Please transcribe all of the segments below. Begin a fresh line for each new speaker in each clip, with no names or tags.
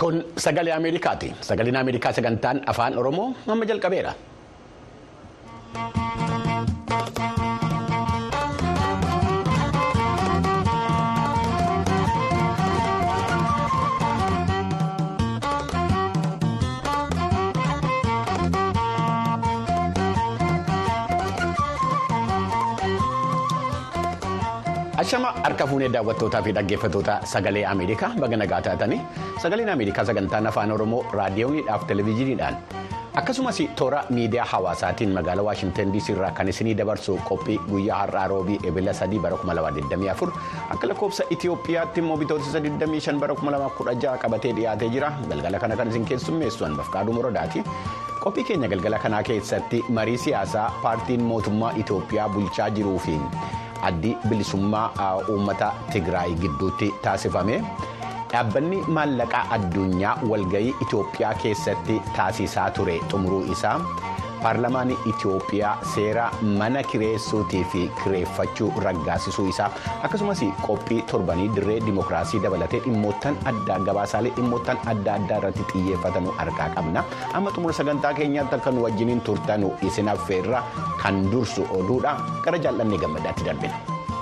Kun sagalee Ameerikaati. Sagaleen Ameerikaa sagantaan afaan Oromoo amma jalqabeera. Ashama harka fuunee daawwattootaa fi dhaggeeffattoota sagalee Ameerikaa baga nagaa taatanii sagaleen Ameerikaa sagantaan afaan Oromoo raadiyooniidhaaf televezyiiniidhaan akkasumas toora miidiyaa hawaasaatiin magaalaa Waashimtan DC irraa kan isinii dabarsu qophii guyyaa har'aa roobii ebila 3 bara 2024 akka lakkoofsa Itoophiyaatti immoo bitootessa 25 bara 2016 qabatee dhiyaatee jira galgala kana kan isin keessummeessu Anbafqaaduu Morodaati. Qophii keenya galgala kanaa keessatti marii siyaasaa paartiin mootummaa Itoophiyaa bulchaa jiruu fi addi bilisummaa uummata Tigraay gidduutti taasifame dhaabbanni maallaqaa addunyaa walgayii Itoophiyaa keessatti taasisaa ture xumuruu isaa paarlamaan Itoophiyaa seera mana kireessuutii fi kireeffachuu raggaasisuu isaa akkasumas qophii torbanii dirree dimokiraasii dabalatee dhimmoottan addaa gabaasaalee dhimmoottan adda addaa irratti xiyyeeffatan harkaa qabna amma xumura sagantaa keenyaatti akka nu wajjiniin turtanu isin affeerra kan dursu oduudha gara jaallannee gammadaatti darbina.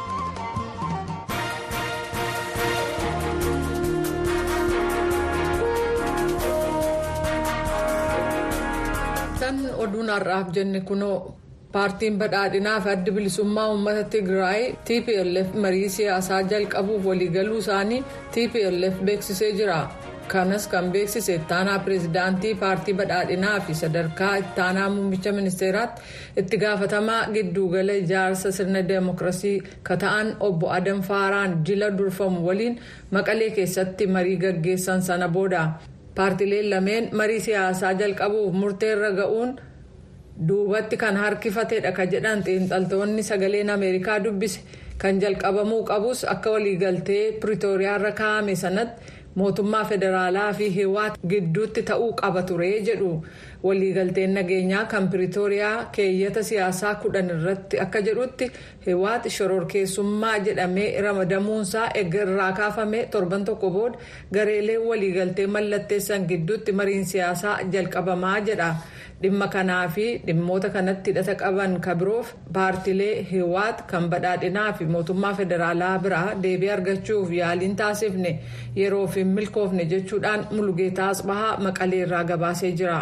kan oduun har'aaf jenne kunoo paartiin badhaadhinaa fi addi bilisummaa uummata tigraay tplf marii siyaasaa jalqabuuf waliigaluu isaanii tplf beeksisee jira kanas kan beeksise ittaanaa pireezidaantii paartii badhaadhinaa fi sadarkaa ittaanaa muummicha ministeeraatti itti gaafatamaa giddugala ijaarsa sirna deemokiraasii kata'an obbo adam faaraan jila durfamu waliin maqalee keessatti marii gaggeessan sana booda. paartileen lameen marii siyaasaa jalqabuuf murteerra ga'uun duubatti kan harkifatedha ka jedhan xiinxaltoonni sagaleen ameerikaa dubbise kan jalqabamuu qabus akka waliigaltee piriitooriyaarra kaa'ame sanatti mootummaa federaalaa fi hiwaat gidduutti ta'uu qaba ture jedhu waliigalteen nageenyaa kan piriitooriyaa keeyyata siyaasaa kudhan irratti akka jedhutti hiwaat shororkeessummaa jedhamee ramadamuunsaa eega irraa kaafame torban tokko booda gareeleen waliigaltee mallatteessan gidduutti mariin siyaasaa jalqabamaa jedha dhimma kanaa fi dhimmoota kanatti hidhata qaban kabiroof paartilee hiwaat kan badhaadhinaa fi mootummaa federaalaa biraa deebii argachuuf yaaliin taasifne yeroof hin milkoofne jechuudhaan mulugeetaa asbahaa maqaleerraa gabaasee jira.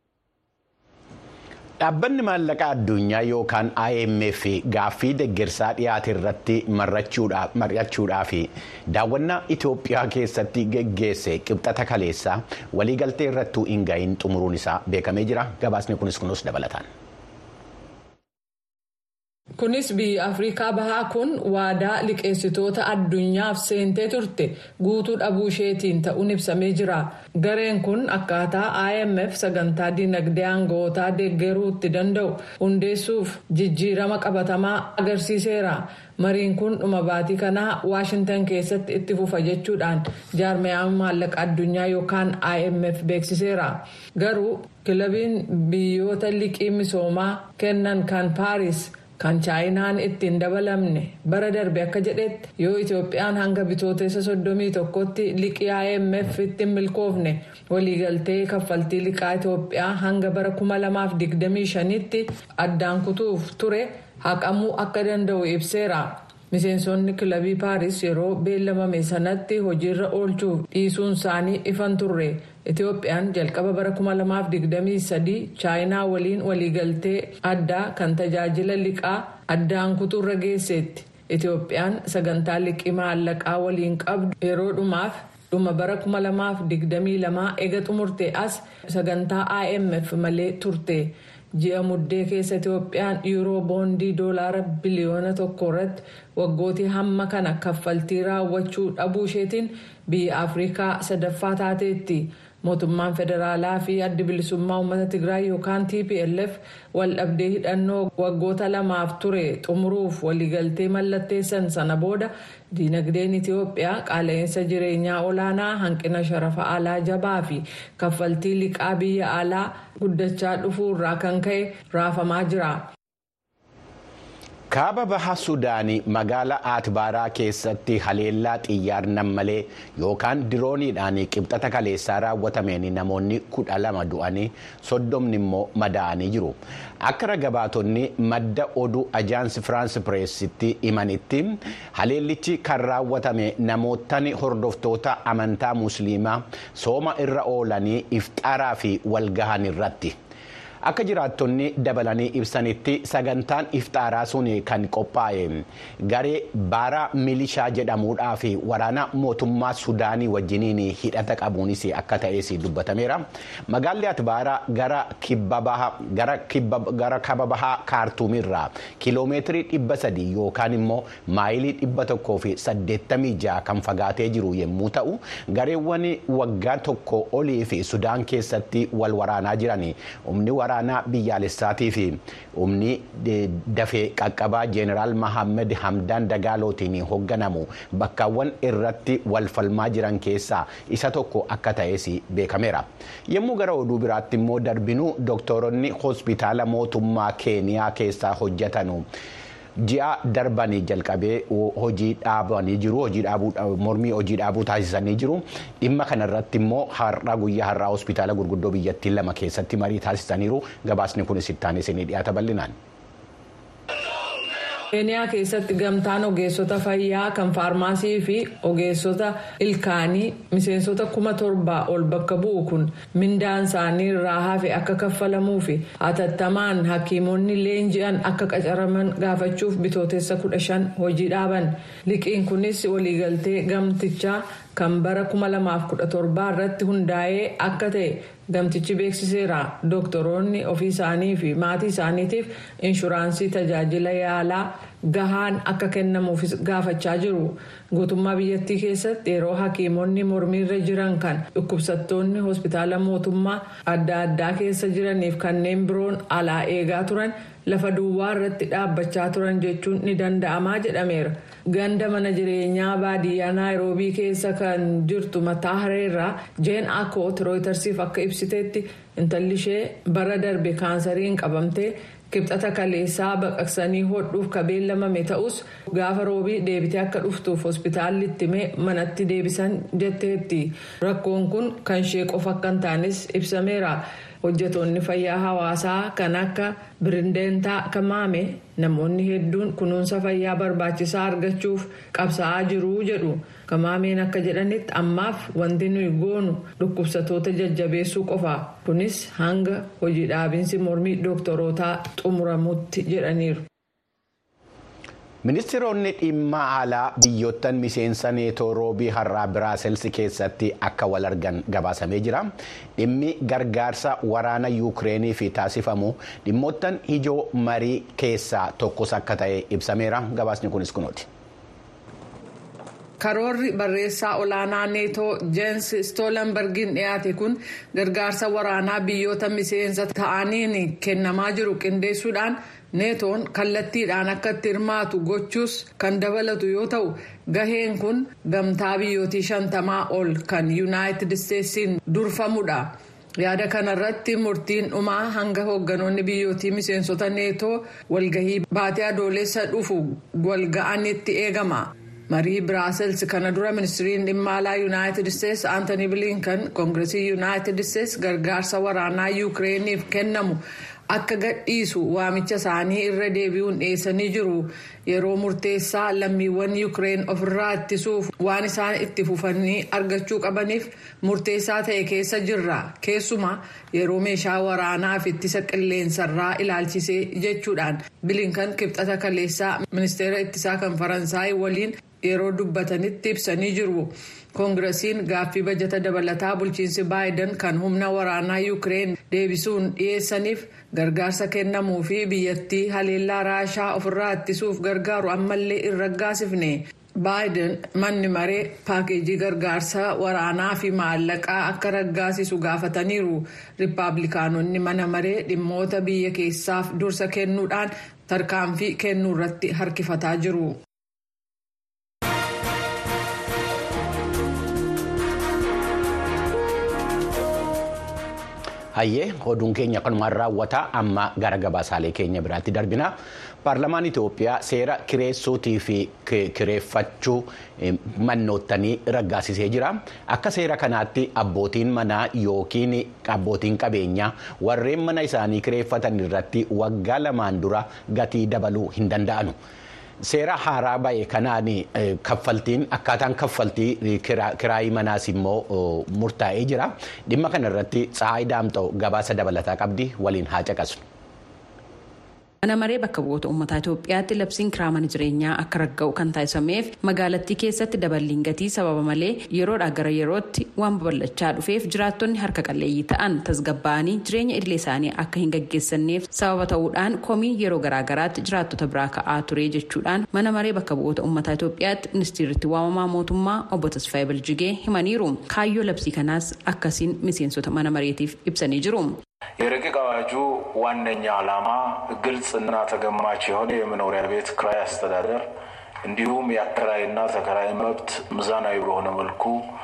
Dhaabbanni maallaqaa addunyaa yookaan IMF gaaffii deeggarsaa dhiyaate irratti mari'achuudhaa fi daawwannaa Itoophiyaa keessatti geggeesse qibxata kaleessaa waliigaltee irrattuu hin ga'iin xumuruun isaa beekamee jira. Gabaasni kunis kunuus dabalataan.
kunis biyya afrikaa bahaa kun waadaa liqeessitoota addunyaaf seentee turte guutuu dhabuu isheetiin ta'uun ibsamee jira gareen kun akkaataa imf sagantaa dinagdee aanga'ootaa deeggaruu itti danda'u hundeessuuf jijjiirama qabatamaa agarsiiseera mariin kun dhuma baatii kanaa waashintan keessatti itti fufa jechuudhaan jaarmayaan maallaqa addunyaa yookaan imf beeksiseera garuu kilabiin biyyoota liqii misoomaa kennan kan paaris. kan chaayinaan ittiin dabalamne bara darbe akka jedhetti yoo itoophiyaan hanga bitootessa soddomii tokkotti liqii imf ittiin milkoofne waliigaltee kaffaltii liqaa itoophiyaa hanga bara kuma lamaaf digdamii shanitti addaan kutuuf ture haqamuu akka danda'u ibseera. miseensonni kilabii paaris yeroo beellamame sanatti hojiirra oolchuuf dhiisuun isaanii ifan turre itoophiyaan jalqaba bara 2023 chaayinaa waliin waliigaltee addaa kan tajaajila liqaa addaan kutuurra geesseetti itoophiyaan sagantaa liqii maallaqaa waliin qabdu yeroo dhumaaf dhuma bara 2022 ega xumurte as sagantaa imf malee turte. ji'a muddee keessa itoophiyaan yuuroo boondii doolaara biliyoona tokko irratti waggootii hamma kana kaffaltii raawwachuu dhabuu isheetiin biyya afrikaa sadaffaa taateetti mootummaan federaalaa fi addi bilisummaa uummata tigraay yookaan tplf waldhabdee hidhannoo waggoota lamaaf ture xumuruuf waliigaltee mallatteessan sana booda diinagdeen itiyoophiyaa qaala'insa jireenyaa olaanaa hanqina sharafa alaa jabaa fi kaffaltii liqaa biyya alaa guddachaa dhufuu irraa kan ka'e raafamaa jira.
kaaba baha sudaanii magaalaa atbaaraa keessatti haleellaa xiyyaarnan malee yookaan dirooniidhaan qibxata kaleessaa raawwatameen namoonni kudha lama du'anii soddomni immoo madaa'anii jiru akka ragabaatonni madda oduu ajaansi firaansi pireesitti himanitti haleellichi kan raawwatame namootni hordoftoota amantaa musliimaa sooma irra oolanii iftaaraa fi walgahan irratti. akka jiraattonni dabalanii ibsanitti sagantaan iftaaraa sun kan qophaa'e garee baara milishaa jedhamuudhaa fi waraana mootummaa sudaanii wajjiniin hidhata qabuunis akka ta'es dubbatameera magaalli atbaaraa gara kaba bahaa kaartuumirraa kiiloomeetirii dhibba sadii yookaan immoo maayilii dhibba tokkoo fi saddeettamii ja'a kan fagaatee jiru yommuu ta'u gareewwan waggaa tokko olii fi sudaan keessatti wal waraanaa jiran humni waraanaa biyyaalessaatii fi humni dafee qaqqabaa jeeneraal mahammed hamdaan dagaalootiin hoogganamu bakkaawwan irratti wal falmaa jiran keessaa isa tokko akka ta'es beekameera yommuu gara oduu biraatti immoo darbinuu dooktoronni hospitaala mootummaa keeniyaa keessaa hojjetanu. ji'a darbanii jalqabee hojii dhaabanii jiru hojii dhaabuu mormii hojii dhaabuu taasisanii jiru dhimma kanarratti immoo har'a guyyaa har'aa hospitaala gurguddoo biyyattii lama keessatti marii taasisaniiru gabaasni kunis ittaanee isinii dhiyaata bal'inaan.
keeniyaa keessatti gamtaan ogeessota fayyaa kan faarmaasii fi ogeessota ilkaanii miseensota kuma torbaa ol bakka bu'u kun mindaan isaanii irraa hafe akka kaffalamuu fi hatattamaan hakiimonni leenji'an akka qacaraman gaafachuuf bitootessa kudha shan hojii dhaaban liqiin kunis waliigaltee gamtichaa kan bara 2017 irratti hundaa'ee akka ta'e gamtichi beeksiseera dooktoroonni ofii isaanii fi maatii isaaniitiif inshuraansii tajaajila yaalaa gahaan akka kennamuufis gaafachaa jiru guutummaa biyyattii keessatti yeroo hakiimonni mormiirra jiran kan dhukkubsattoonni hospitaala mootummaa adda addaa keessa jiraniif kanneen biroon alaa eegaa turan lafa duwwaa irratti dhaabbachaa turan jechuun ni danda'amaa jedhameera. ganda mana jireenyaa baadiyyaa naayiroobii keessa kan jirtu mataa hareerraa jeen akoot rooytarsiif akka ibsiteetti intalli ishee bara darbe kaansariin qabamtee kibxata kaleessaa baqaqsanii hodhuuf ka beellamame ta'us gaafa roobii deebitee akka dhuftuuf hospitaalli ittimee manatti deebisan jetteetti rakkoon kun kan ishee qofa akka hin taanes ibsameera. hojjetoonni fayyaa hawaasaa kan akka birindeentaa kamaame namoonni hedduun kunuunsa fayyaa barbaachisaa argachuuf qabsaa'aa jiru jedhu kamaameen akka jedhanitti ammaaf wanti nuyi goonu dhukkubsatoota jajjabeessuu qofa kunis hanga hojii dhaabinsi mormii dooktorootaa xumuramutti jedhaniiru.
ministeeronni dhimma alaa biyyoottan miseensa neetoo roobii har'aa biraaselsi keessatti akka wal argan gabaasamee jira dhimmi gargaarsa waraana yuukireeniif taasifamu dhimmoottan ijoo marii keessaa tokkos akka ta'e ibsameera gabaasni kunis kunooti.
karoorri barreessaa olaanaa neetoo jeensi stoolenbergiin dhiyaate kun gargaarsa waraanaa biyyoota miseensa ta'aniin kennamaa jiru qindeessuudhaan. neetoon kallattiidhaan akka itti hirmaatu gochuus kan dabalatu yoo ta'u gaheen kun gamtaa biyyootii shantamaa ol kan yuunaayitid isteetsiin durfamudha yaada kanarratti murtiin dhumaa hanga hoogganoonni biyyootii miseensota neetoo walgahii baatee adoolessa dhufu walga'anitti eegama. marii biraasels kana dura ministiriin dhimma alaa yuunaayitid isteetsi aantanii bilinkan koongiresii yuunaayitid isteetsi gargaarsa waraanaa yuukireeniif kennamu. akka gadhiisu waamicha isaanii irra deebi'uun dhiyeessanii jiru yeroo murteessaa lammiiwwan yuukireen ofirraa ittisuuf waan isaan itti fufanii argachuu qabaniif murteessaa ta'e keessa jirra keessumaa yeroo meeshaa waraanaaf ittisa qilleensarraa ilaalchisee jechuudhaan bilinkan kibxata kaleessaa ministeera ittisaa kan faransaay waliin yeroo dubbatanitti ibsanii jiru. koongiresiin gaaffii bajata dabalataa bulchiinsi baayiden kan humna waraanaa yuukireen deebisuun dhiyeessaniif gargaarsa kennamuu fi biyyattii haleellaa raashaa ofirraa ittisuuf gargaaru ammallee hin raggaasifne baayiden manni maree paakeejii gargaarsa waraanaa fi maallaqaa akka raggaasisu gaafataniiru riippaabilikaanonni mana maree dhimmoota biyya keessaaf dursa kennuudhaan tarkaanfii kennuu irratti harkifataa jiru.
hayyee oduun keenya kanumaan raawwata amma gara gabaasaalee keenya biraatti darbina paarlamaan Itoophiyaa seera kireessuutii fi kireeffachuu mannoottanii raggaasisee jira. Akka seera kanaatti abbootiin manaa yookiin abbootiin qabeenyaa warreen mana isaanii kireeffatan irratti waggaa lamaan dura gatii dabaluu hin danda'anu. Seera haaraa ba'e kanaan kaffaltiin akkaataan kaffaltii kiraayii manaas immoo murtaa'ee jira. Dhimma kana irratti Tsahaay Daamxoo gabaasa dabalataa qabdi waliin haa caqasnu.
Mana maree bakka bu'oota uummataa Itoophiyaatti labsiin kiraa mana jireenyaa akka ragga'u kan taasifameef magaalattii keessatti daballiin gatii sababa malee yeroodhaa gara yerootti waan babal'achaa dhufeef jiraattonni harka qalleeyyii ta'an tasgabba'anii jireenya idilee isaanii akka hin gaggeessanneef sababa ta'uudhaan komii yeroo garaagaraatti jiraattota biraa ka'aa ture jechuudhaan mana maree bakka bu'oota uummataa Itoophiyaatti ministeerritti waamamaa mootummaa obbo Tasfaayee Biljigee himaniiru. Kaayyoo labsii kanaas akkasiin miseensota mana mareetiif ibsanii jiru.
የረቂቅ አዋጁ ዋነኛ ዓላማ ግልጽና ተገማች የሆነ የመኖሪያ ቤት ክራይ አስተዳደር እንዲሁም የአከራይና ተከራይ መብት ሚዛናዊ በሆነ መልኩ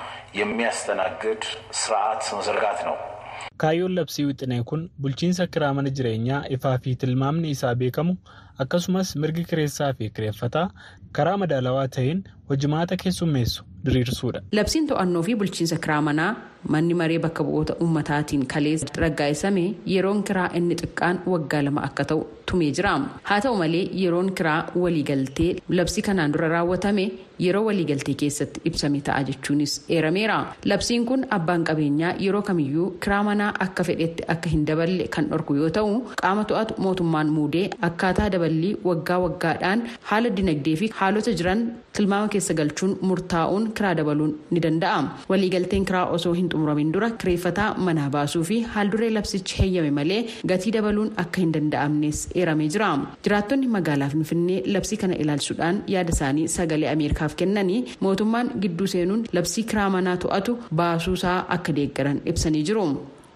የሚያስተናግድ ስርዓት መዘርጋት ነው።
kaayyoon labsii wixinee kun bulchiinsa kiraa mana jireenyaa ifaa fi tilmaamni isaa beekamu akkasumas mirgi kireessaa fi kireeffataa karaa madaalawaa ta'een hojimaata keessummeessu diriirsuudha.
Labsiin to'annoo fi bulchiinsa kiraa manaa manni maree bakka bu'oota uummataatiin kaleessa raggaa'isame yeroon kiraa inni xiqqaan waggaa lama akka ta'u tumee jira. Haa ta'u malee yeroon kiraa waliigaltee labsii kanaan dura raawwatame yeroo waliigaltee keessatti ibsame ta'a jechuunis eerameera. Labsiin kun abbaan qabeenyaa yeroo kamiyyuu kiraa manaa akka fedhetti akka hin daballe kan dhorku yoo ta'u qaama to'atu mootummaan muudee akkaataa daballii waggaa waggaadhaan haala dinagdee fi haalota jiran tilmaama keessa galchuun murtaa'uun kiraa dabaluun ni danda'a. Waliigalteen kiraa osoo hin xumuramin dura kireeffataa manaa baasuu fi haalduree labsichi heeyyame malee gatii dabaluun akka hin danda'amnes eeramee jira. Jiraattonni magaalaa Finfinnee labsii kana ilaalchuudhaan yaada isaanii sagalee Ameerikaaf kennanii mootummaan gidduu seenuun labsii kiraa manaa to'atu baasuusaa akka deeggaran ibsanii jiru.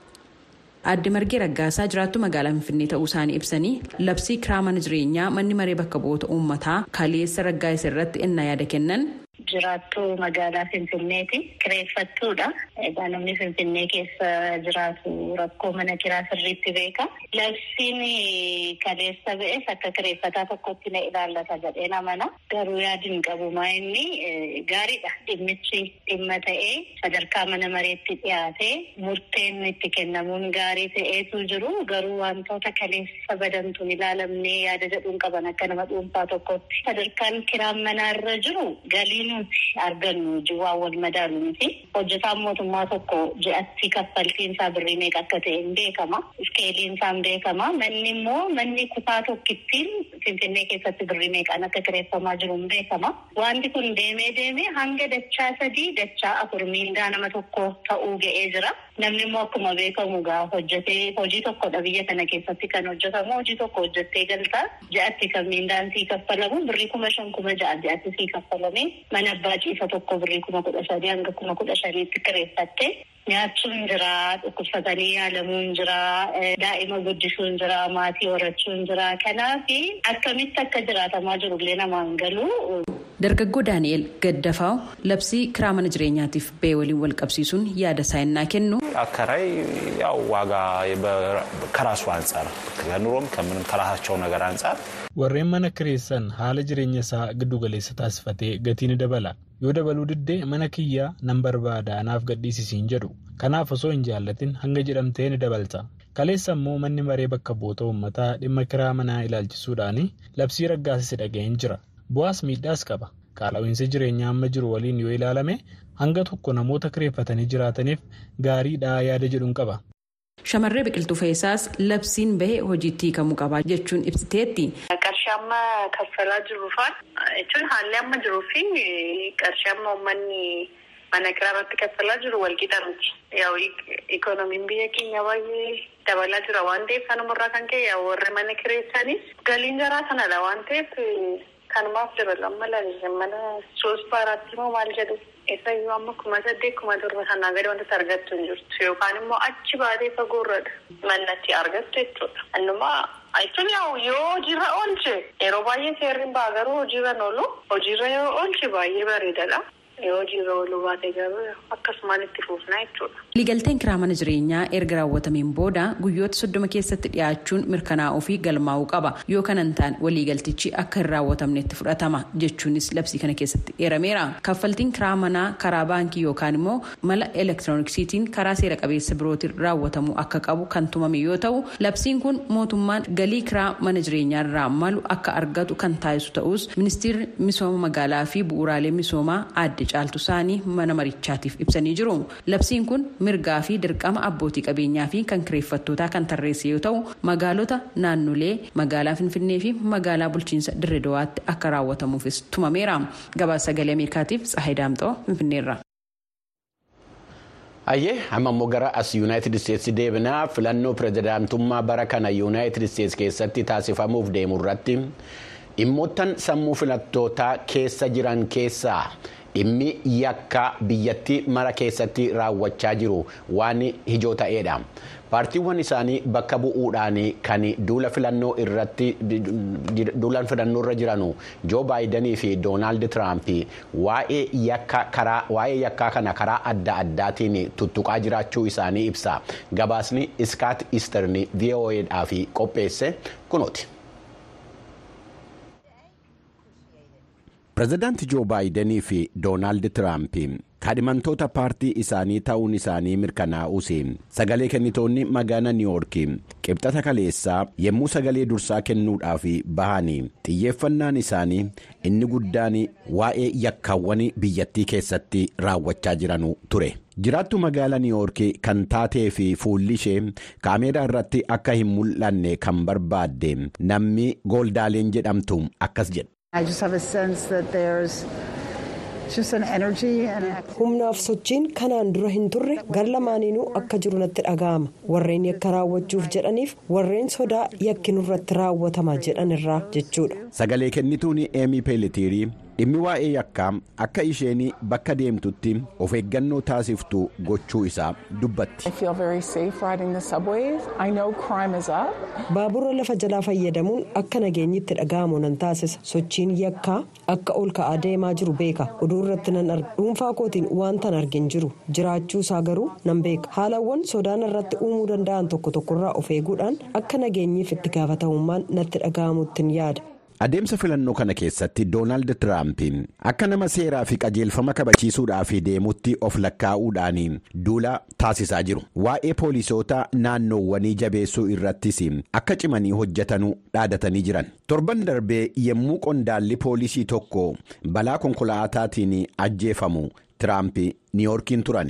Aadde Margee Raggaasaa jiraattu magaalaa Finfinnee ta'uu isaanii ibsanii labsii kiraa mana jireenyaa manni maree bakka bu'oota uummataa kaleessa raggaa'isa irratti ennaa yaada kennan.
Jiraattuu magaalaa Finfinneeti. Kireeffattuudha. Egaa namni Finfinnee keessa jiraatu rakkoo mana kiraa sirriitti beeka. Labsiin kaleessa ba'es akka kireeffataa tokkotti na ilaallata jedhee namana. Garuu yaadin qabumaa inni gaariidha. Dhimmichi dhimma ta'ee sadarkaa mana mareetti dhiyaatee murteen itti kennamuun gaarii ta'eetu jiru. Garuu wantoota kaleessa badantuun ilaalamnee yaada jedhuun qaban akka nama dhuunfaa tokkotti. Sadarkaan kiraan manaarra jiru galiin nuti argannu waan wal madaalu miti. Hojjetaan mootummaa tokko ji'atti kaffaltiinsaa birrii meeqa akka ta'e hin beekama. Iskeeliinsaa hin beekama. Manni immoo manni kutaa tokkittiin Finfinnee keessatti birrii meeqaan akka kireeffamaa jiru hin beekama. Wanti kun deemee deemee hanga dachaa sadii dachaa afur miindaa nama tokko ta'uu ga'ee jira. Namni immoo akkuma beekamu gaa hojjetee hojii tokkodha biyya kana keessatti kan hojjetamu hojii tokko hojjettee galtaa ji'atti kan miindaan sii kaffalamu birrii kuma shan kuma ja'a ji'atti sii kaffalame mana abbaa ciisa tokko birrii kuma kudha shanii hanga kuma kudha shaniitti kireeffatte nyaachuun jira dhukkubsatanii yaalamuun jira daa'ima guddisuun jira maatii horachuun jira kanaaf akkamitti akka jiraatamaa jirullee namaan galuu.
Dargaggoo Daani'el Gaddafaaw labsii kiraa mana jireenyaatiif ba'e waliin wal qabsiisuun yaada isaa innaa kennu.
አከራይ ያው ዋጋ ከራሱ አንጻር ከኑሮም ከምንም ከራሳቸው ነገር አንጻር
warreen mana kireessan haala jireenya isaa giddu galeessa taasifatee gatii ni dabala yoo dabaluu diddee mana kiyyaa nan barbaada anaaf gadhiisisiin jedhu kanaaf osoo hin jaallatin hanga jedhamtee ni dabalta kaleessa immoo manni maree bakka bu'oota uummataa dhimma kiraa manaa ilaalchisuudhaan labsii raggaasise dhaga'een jira bu'aas miidhaas qaba qaala'insi jireenyaa amma jiru waliin yoo ilaalame hanga tokko namoota kireeffatanii jiraataniif gaariidhaa yaada jedhuun qaba.
Shamarree biqiltuu fe'isaas labsiin bahee hojiitti hiikamuu qaba jechuun ibsiteetti.
Qarshii amma kaffalaa jirruufaan jechuun haalli amma jiruu fi qarshii amma uummanni mana kiraa irratti kaffalaa jiru walqixa miti. Yaa'u ikoonomiin biyya keenya baay'ee dabalaa jira waan ta'eef kanumarraa kan ka'e warri mana kireessanis galiin jaraa sanadha waan ta'eef kanumaaf dabalan mala mana soos baaraatti immoo maal jedhu. Eessayyuu amma kuma saddeet kuma torba sanaa gadi wantoota argattu hin jirtu yookaan immoo achi baatee fagoorradha mannatti argattu jechuudha. Annumaa jechuun yoo hojiirra oolche yeroo baay'ee seerri ba'a garuu hojiirra oolu hojiirra yoo oolche baay'ee bareedadha. hojiirra ooluu baate garuu akkasumaan itti fuufnaa jechuudha.
Waliigalteen kiraa mana jireenyaa erga raawwatameen booda guyyoota soddoma keessatti dhiyaachuun mirkanaa'uu fi galmaa'uu qaba yoo kana hin taane waliigaltichi akka hin raawwatamnetti fudhatama jechuunis labsii kana keessatti eerameera. Kaffaltiin kiraa manaa karaa baankii yookaan immoo mala elektirooniksiitiin karaa seera qabeessa birootiin raawwatamuu akka qabu kan tumame yoo ta'u labsiin kun mootummaan galii kiraa mana jireenyaa irraa malu akka argatu kan taasisu ta'us ministeerri misooma magaalaa fi bu'uuraalee misoomaa aadde caaltu isaanii mana marichaatiif ibsanii jiru. Labsiin kun mirgaa fi dirqama abbootii qabeenyaa fi kan kireeffattootaa kan tarreesse yoo ta'u magaalota naannolee magaalaa finfinnee fi magaalaa bulchiinsa dirree dawaatti akka raawwatamuufis tumameera. Gabaasa sagalee ameerikaatiif tsahay daamxoo finfinneerra.
Ayyee amma immoo gara as yuunaayitid isteetsi deebinaa filannoo pirezidaantummaa bara kana yuunaayitid isteetsi keessatti taasifamuuf deemu irratti dhimmoottan sammuu filattootaa keessa jiran keessaa dhimmi yakka biyyattii mara keessatti raawwachaa jiru waan ijoo ta'eedha. paartiiwwan isaanii bakka bu'uudhaan kan duula filannoo irratti duula filannoo irra jiranu joo baayidanii fi doonaald tiraamp waa'ee yakkaa kana karaa adda addaatiin tuttuqaa jiraachuu isaanii ibsa gabaasni iskaat isterni vo'edhaaf qopheesse kunooti. pireezidaanti joo baayidanii fi doonaald tiraamp kaadhimamtoota paartii isaanii ta'uun isaanii mirkanaa'us sagalee kennitoonni magaalaa niiwoork qibxata kaleessaa yommuu sagalee dursaa kennuudhaaf bahan xiyyeeffannaan isaanii inni guddaan waa'ee yakkaawwan biyyattii keessatti raawwachaa jiranu ture. jiraattu magaalaa niiwoork kan taatee fi fuulli ishee kaameeraa irratti akka hin mul'anne kan barbaadde namni gooldaalen jedhamtu akkas jedha.
humnaaf sochiin kanaan dura hin turre gar lamaaniinuu akka jiru natti dhaga'ama warreen yakka raawwachuuf jedhaniif warreen sodaa yakki nurratti raawwatama jedhan irraa jechuudha.
sagalee kennituun eemii peelitiirii dhimmi waa'ee yakkaa akka isheen bakka deemtutti of eeggannoo taasiftu gochuu isaa dubbatti.
baabura lafa jalaa fayyadamuun akka nageenyitti dhaga'amu nan taasisa sochiin yakkaa akka ol ka'aa deemaa jiru beeka oduu irratti nan arga dhuunfaa kootiin waantan argin jiru jiraachuu isaa garuu nan beeka haalawwan sodaan irratti uumuu danda'an tokko tokkorraa of eeguudhaan akka nageenyiif itti gaafatamummaan natti dhaga'amuttiin yaada.
adeemsa filannoo kana keessatti doonaald tiraamp akka nama seeraa fi qajeelfama kabachiisuudhaaf deemutti of lakkaa'uudhaan duula taasisaa jiru waa'ee poolisoota naannoowwanii jabeessuu irrattis akka cimanii hojjetanuu dhaadatanii jiran torban darbee yommuu qondaalli poolisii tokko balaa konkolaataatiin ajjeefamu tiraamp niiwoorkiin turani.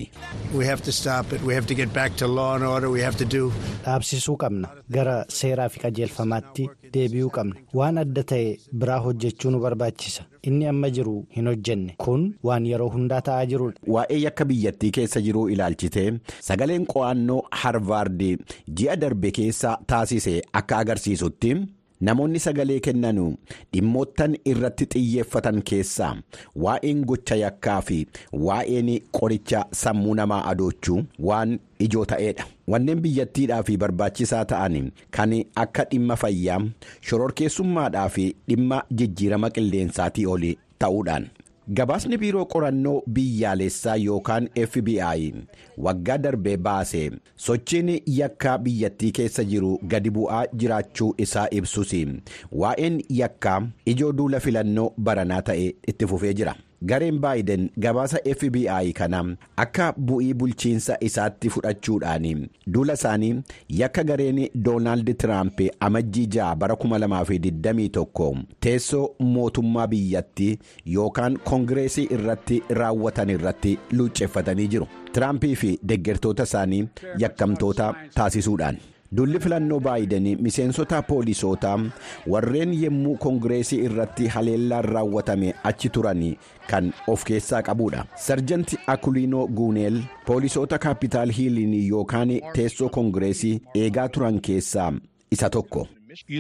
dhaabsisuu qabna gara seeraa fi qajeelfamaatti deebi'uu qabna waan adda ta'e biraa hojjechuu nu barbaachisa inni amma jiru hin hojjenne kun waan yeroo hundaa ta'aa jirudha.
waa'ee yakka biyyattii keessa jiruu ilaalchitee sagaleen qo'annoo harvaard ji'a darbe keessa taasise akka agarsiisutti. namoonni sagalee kennanu dhimmoottan irratti xiyyeeffatan keessaa waa'een gocha yakkaa fi waa'een qoricha sammuu namaa adoochuu waan ijoo ta'eedha wanneen biyyattiidhaa fi barbaachisaa ta'an kan akka dhimma fayyaa shororkeessummaadhaa fi dhimma jijjiirama qilleensaatii oli ta'uudhaan. gabaasni biiroo qorannoo biyyaalessaa yookaan fbi waggaa darbee baase sochiin yakkaa biyyattii keessa jiru gadi bu'aa jiraachuu isaa ibsus waa'een yakkaa ijoo duula filannoo baranaa ta'e itti fufee jira. gareen baayiden gabaasa fbi kana akka bu'ii bulchiinsa isaatti fudhachuudhaan duula isaanii yakka gareen doonaald tiraamp amajjii ja'a bara 2021 teessoo mootummaa biyyattii yookaan koongireesii irratti raawwatan irratti luucceeffatanii jiru tiraampii fi deggertoota isaanii yakkamtoota taasisuudhaan. Dulli filannoo baayidanii miseensota poolisootaa warreen yommuu koongireesii irratti haleellaan raawwatame achi turan kan of keessaa qabudha. Sarjanti Akuliinoo Guuneel poolisoota kaapitaal hiiliin yookaan teessoo koongireesii eegaa turan keessaa isa tokko.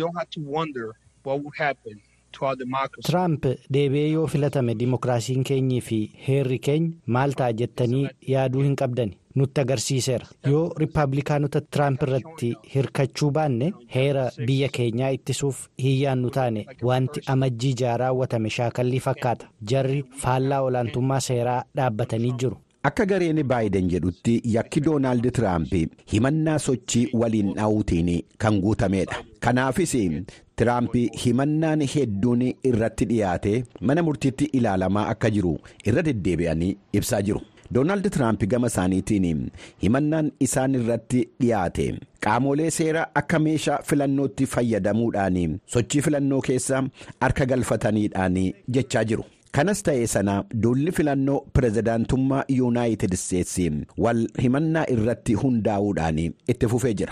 Tiraamp deebi'ee yoo filatame dimokiraasiin keenyii fi heerri keenya maal ta'a jettanii yaaduu hin qabdani. nutti agarsiiseera yoo riippaabilikaanota tiraamp irratti hirkachuu baanne heera biyya keenyaa ittisuuf hiyyaannu taane wanti amajjii jaha raawwatame shaakallii fakkaata jarri faallaa olaantummaa seeraa dhaabbatanii jiru.
Akka gareen baayiden jedhutti yakki Doonaald Tiraamp himannaa sochii waliin dha'uutiin kan guutamedha. Kanaafis Tiraamp himannaan hedduun irratti dhiyaate mana murtiitti ilaalamaa akka jiru irra deddeebi'anii ibsaa jiru. Doonaald Tiraamp gama isaaniitiin himannaan isaan irratti dhiyaate qaamolee seeraa akka meeshaa filannootti fayyadamuudhaan sochii filannoo keessa harka galfataniidhaan jechaa jiru. kanas ta'ee sana duulli filannoo pirezidaantummaa yuunaayitid isteetsi wal himannaa irratti hundaa'uudhaan itti fufee jira.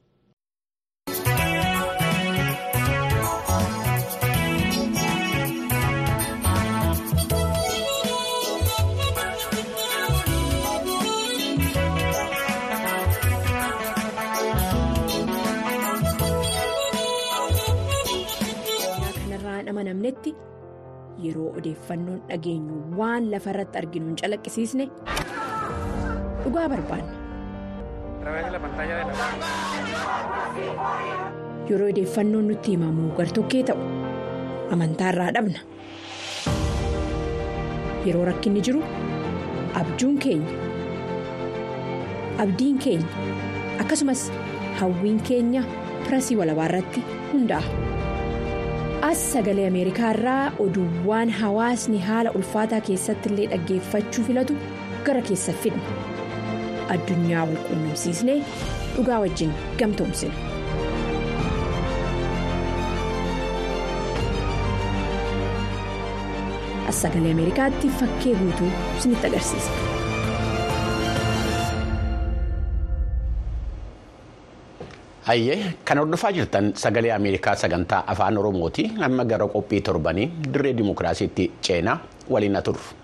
yeroo odeeffannoon dhageenyu waan lafa irratti arginu hin calaqqisiisne dhugaa barbaanna. yeroo odeeffannoon nutti himamu gartokkee ta'u amantaa irraa dhabna yeroo rakkinni jiru abjuun keenya abdiin keenya akkasumas hawwiin keenya pirasii walabaa irratti hundaa'a. as sagalee ameerikaa irraa oduuwwan hawaasni haala ulfaataa keessatti illee dhaggeeffachuu filatu gara keessa fidna addunyaa wal quunnamsiisnee dhugaa wajjin gamtoomsina. as sagalee ameerikaatti fakkee guutuu isinitti agarsiisa.
Hayyee kan hordofaa jirtan sagalee Ameerikaa sagantaa afaan Oromooti amma gara qophii torbanii dirree dimokiraasiitti ceenaa waliin na turre.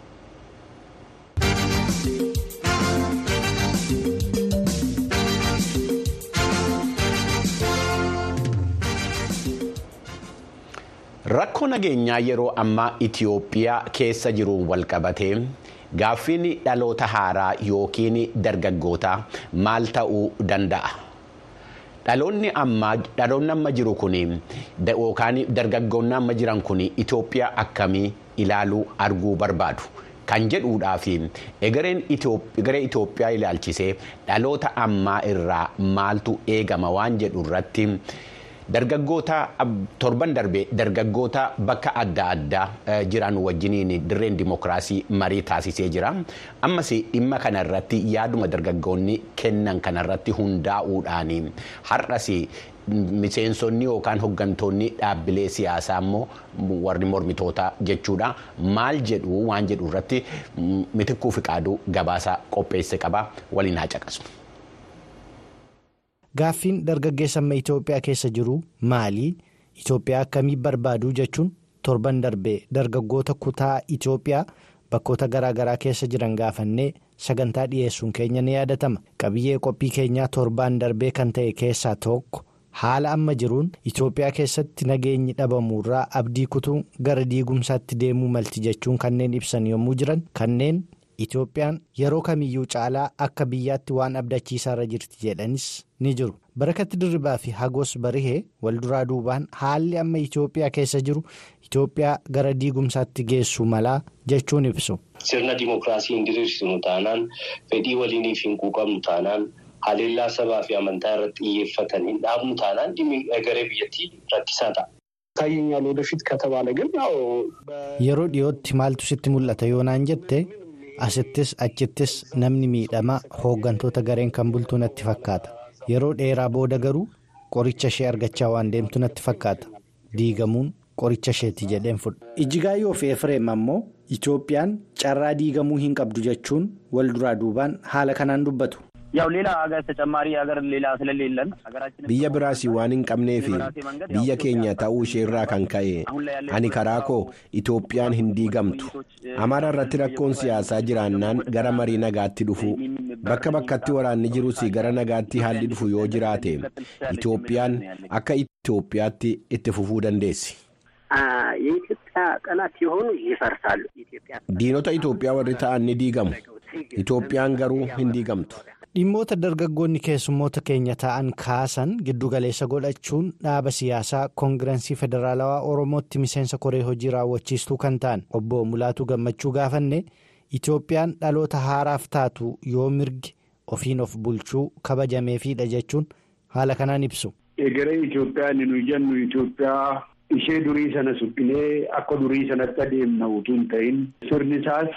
Rakkoo nageenyaa yeroo ammaa Itiyoophiyaa keessa jiruun walqabatee gaaffiin dhaloota haaraa yookiin dargaggootaa maal ta'uu danda'a? Dhaloonni amma jiru kun yookaan dargaggoonni amma jiran kun Itoophiyaa akkamii ilaaluu arguu barbaadu kan jedhuudhaa fi egereen Itoophiyaa ilaalchisee dhaloota ammaa irraa maaltu eegama waan jedhu irratti dargaggoota torban darbee dargaggoota bakka adda addaa jiran wajjiniin dirreen dimokiraasii marii taasisee jira. Ammas dhimma kanarratti yaaduma dargaggoonni kennan kanarratti hundaa'uudhaan har'as miseensonni yookaan hooggantoonni dhaabbilee siyaasaa immoo warri mormitootaa jechuudha. Maal jedhu waan jedhu irratti mitikkuu fi qaaduu gabaasa qopheesse qaba waliin haa caqasu.
Gaaffiin dargaggeessa amma Itoophiyaa keessa jiru maali? Itoophiyaa akkamii barbaadu jechuun torban darbee dargaggoota kutaa Itoophiyaa bakkoota garaa garaa keessa jiran gaafannee sagantaa dhiyeessuun keenya ni yaadatama. Qabiyyee qophii keenyaa torbaan darbee kan ta'e keessaa tokko haala amma jiruun Itoophiyaa keessatti nageenyi dhabamuurraa abdii kutuun gara diigumsaatti deemuu malti jechuun kanneen ibsan yommuu jiran kanneen. Itoophiyaan yeroo kamiyyuu caalaa akka biyyaatti waan abdachiisaarra jirti jedhanis ni jiru. Barakatti Dirribaa fi Hagos Barihee walduraa duubaan haalli amma Itoophiyaa keessa jiru Itoophiyaa gara diigumsaatti geessu malaa jechuun ibsu.
Sirna dimookiraasii hin diriirsinu taanaan fedhii waliiniif hin quuqamnu taanaan haleellaa sabaa fi amantaa irratti xiyyeeffatan hin dhaabnu taanaan dhimmi garee biyyattii rakkisaa ta'a.
ይታየኛል ወደፊት ከተባለ ግን ያው
yeroo dhiyootti maaltu sitti mul'ata yoonaan jette asittis achittis namni miidhamaa hooggantoota gareen kan bultu natti fakkaata yeroo dheeraa booda garuu qoricha ishee argachaa waan deemtu natti fakkaata diigamuun qoricha isheeti jedheen fudha. ijjigaayyoo fi efreem ammoo itoophiyaan carraa diigamuu hin qabdu jechuun wal duraa duubaan haala kanaan dubbatu.
ያው ሌላ ሀገር ተጨማሪ ሀገር ሌላ ስለሌለን ሀገራችን
biyya biraas waan hin qabneef biyya keenya ta'uu ishee irraa kan ka'e ani karaa koo itoophiyaan hin diigamtu amaara irratti rakkoon siyaasaa jiraannaan gara marii nagaatti dhufu bakka bakkatti waraanni jirus gara nagaatti haalli dhufu yoo jiraate itoophiyaan akka itoophiyaatti itti fufuu dandeessi.
የኢትዮጵያ ጠላት የሆኑ ይፈርሳሉ።
diinota itoophiyaa warri ta'an ni diigamu
Itoophiyaan garuu hin diigamtu.
Dhimmoota dargaggoonni keessummoota keenya ta'an kaasan giddugaleessa godhachuun dhaaba siyaasaa koongirensii federaalawaa Oromootti miseensa koree hojii raawwachiistuu kan ta'an obbo Mulaatuu Gammachuu gaafanne Itoophiyaan dhaloota haaraaf taatu yoo mirgi ofiin of bulchuu kabajameefidha jechuun haala kanaan ibsu.
Egeree Itoophiyaan nu jennu Itoophiyaa ishee durii sana suphinee akka durii sanatti adeemna utuu hin ta'in sirni isaas.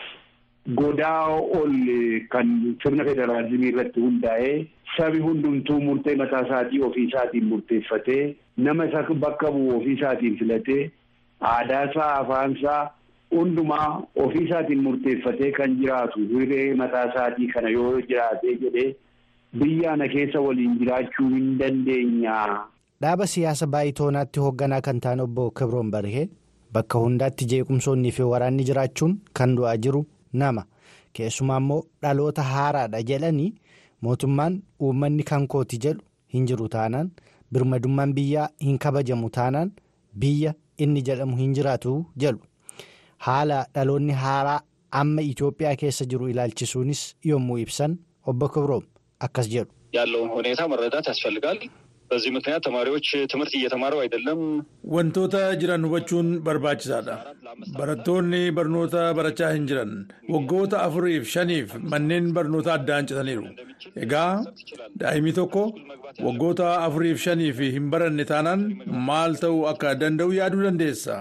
Godaa ol kan sirna federaalizimii irratti hundaa'ee sabi hundumtuu murtee mataa isaatii ofii isaatiin murteeffatee nama isa bakka bu'u ofii isaatiin filatee aadaa isaa afaan isaa hundumaa ofii isaatiin murteeffatee kan jiraatu hiree mataa isaatii kana yoo jiraatee jedhee biyya ana keessa waliin jiraachuu hin dandeenya.
Dhaaba siyaasa baay'itoonaatti hoogganaa kan ta'an obbo Kibroon Barhee bakka hundaatti jeequmsoonnii fi waraanni jiraachuun kan du'aa jiru. nama keessumaa immoo dhaloota haaraadha jedhanii mootummaan uummanni kan kooti jedhu hin jiru taanaan birmadummaan biyyaa hin kabajamu taanaan biyya inni jedhamu hin jiraatu jedhu haala dhaloonni haaraa amma Itoophiyaa keessa jiru ilaalchisuunis yommuu ibsan obbo Kibroom akkas jedhu.
ያለውን ሁኔታ መረዳት ያስፈልጋል። በዚህ ምክንያት ተማሪዎች ትምህርት እየተማሩ አይደለም።
Wantoota jiran hubachuun barbaachisaadha. Barattoonni barnoota barachaa hin jiran waggoota afuriif shaniif manneen barnoota addaan citaniiru. Egaa daa'imni tokko waggoota afuriif shaniif hin baranne taanaan maal ta'uu akka danda'u yaaduu dandeessa.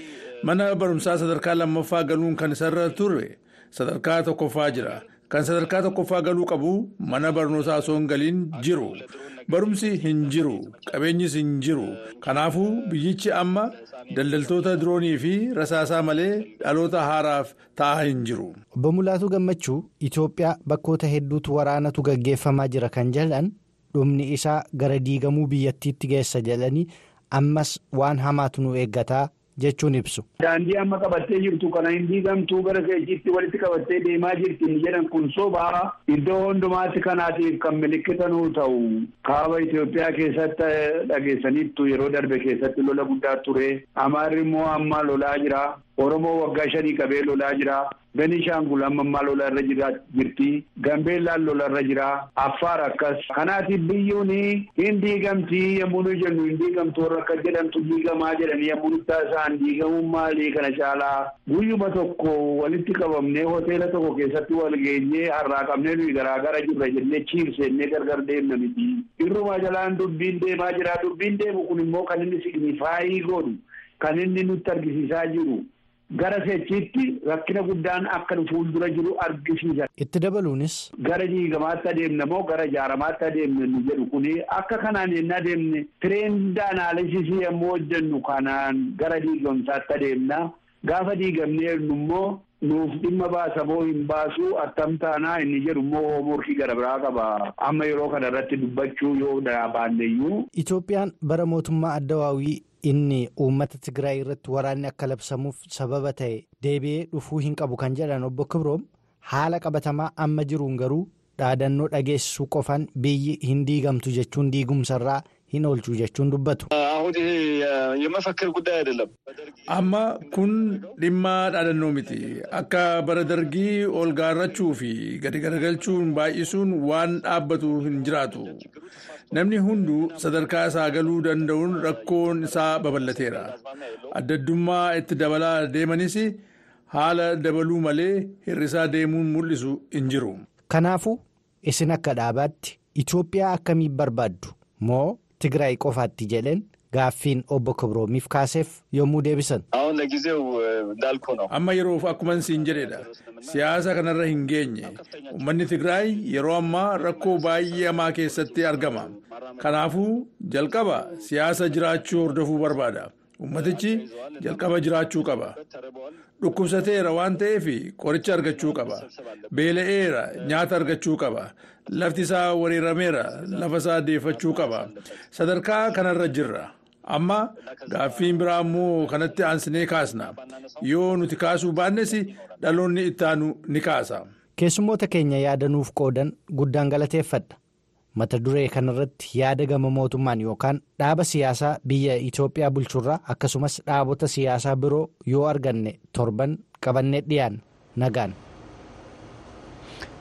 Mana barumsaa sadarkaa lammaffaa galuun kan isarra ture sadarkaa tokkoffaa jira. Kan sadarkaa tokkoffaa galuu qabu mana barnootaa osoo hin galiin jiru. Barumsi hin jiru. Qabeenyis hin jiru. Kanaafuu biyyichi amma daldaltoota diroonii fi rasaasaa malee dhaloota haaraaf ta'aa hin jiru.
Obbo Mulaatuu Gammachuu Itoophiyaa bakkoota hedduutu waraanatu gaggeeffamaa jira kan jedhan dhumni isaa gara diigamuu biyyattiitti geessa jedhanii ammas waan hamaatu nu eeggataa jechuun ibsu.
Daandii amma qabattee jirtu kana hin diigamtuu gara keejiitti walitti qabattee deemaa jirti inni jedhan kun sobaa iddoo hundumaatti kanaatiif kan milikitanuu ta'u kaaba Itoophiyaa keessatti dhageessaniittu yeroo darbe keessatti lola guddaa ture Amaarri immoo amma lolaa jira Oromoo waggaa shanii qabee lolaa jira. Benishaangul amma ammaa lola irra jirti. Gambeellaan lola irra jira. Affaar akkas. Kanaatiif biyyoon hin diigamtii yommuu nu jennu hin diigamtu warra akka jedhamtu diigamaa jedhanii yommuu nuti taasisaan diigamuun maalii kana caalaa guyyuma tokko walitti qabamnee hoteela tokko keessatti wal geenyee har'aa qabnee nuyi garaagara jirra jennee ciibseennee gargar deemna miti. Irrumaa jalaan dubbiin deemaa jira. Dubbiin deemu kun immoo kan inni signifaayii godhu kan inni nutti argisiisaa jiru. Gara sechiitti rakkina guddaan akka fuuldura jiru argisiisa.
Itti dabaluunis.
Gara diigamaatti adeemna moo gara ijaaramaatti adeemna nu jedhu kuni akka kanaan yennaa adeemne tireenda anaalisisii yommuu hojjennu kanaan gara diigamsaatti adeemna. Gaafa diigamnee immoo nuuf dhimma baasa moo hin baasu attam taanaa inni jedhu immoo hoomorkii gara biraa qaba. Amma yeroo kana irratti dubbachuu yoo baanneyyuu.
Itoophiyaan bara mootummaa addawaawii. inni uummata Tigraay irratti waraanni akka labsamuuf sababa ta'e deebi'ee dhufuu hin qabu kan jedhan obbo Kibroom haala qabatamaa amma jiruun garuu dhaadannoo dhageessisuu qofaan biyyi hin diigamtu jechuun diigumsarraa hin oolchu jechuun dubbatu.
አሁን ይሄ የመፈክር ጉዳይ አይደለም።
Amma kun dhimma dhaadannoo miti. Akka bara dargii ol gaarrachuu fi gadi garagalchuun baay'isuun waan dhaabbatu hin jiraatu. Namni hunduu sadarkaa isaa galuu danda'uun rakkoon isaa babal'ateera. Addaddummaa itti dabalaa deemanis haala dabaluu malee hir'isaa deemuun mul'isu hin jiru.
Kanaafuu isin akka dhaabaatti Itoophiyaa akkamiin barbaaddu moo Tigraay qofaatti jedheen gaaffiin obbo Kibroomiif kaaseef yommuu deebisan.
አሁን ለጊዜው እንዳልኩ ነው።
Amma yeroof akkuma siin jedhedha. Siyaasa kanarra hin geenye. Uummanni Tigraay yeroo ammaa rakkoo baay'ee hamaa keessatti argama. Kanaafuu jalqaba siyaasa jiraachuu hordofuu barbaada. Uummatichi jalqaba jiraachuu qaba. Dhukkubsateera waan ta'eef qoricha argachuu qaba. Beela'eera nyaata argachuu qaba. Lafti isaa weerarameera lafa isaa deeffachuu qaba. Sadarkaa kanarra jirra. Amma gaaffiin biraa immoo kanatti aansinee kaasna. Yoo nuti kaasuu baannes dhaloonni ittaanu ni kaasa.
Keessummoota keenya yaadanuuf qoodan guddaan galateeffadha. Mata duree kanarratti yaada gama mootummaan yookaan dhaaba siyaasaa biyya Itoophiyaa bulchurraa akkasumas dhaabota siyaasaa biroo yoo arganne torban qabannee dhiyaanna nagaan.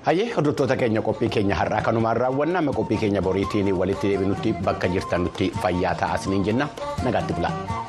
Hayyee hordoftoota keenya qophii keenya har'aa kanumaan raawwanna amma qophii keenya boriitiin walitti deebinutti bakka jirtanutti fayyaa ta'aa isiniin jenna nagaatti bulaa.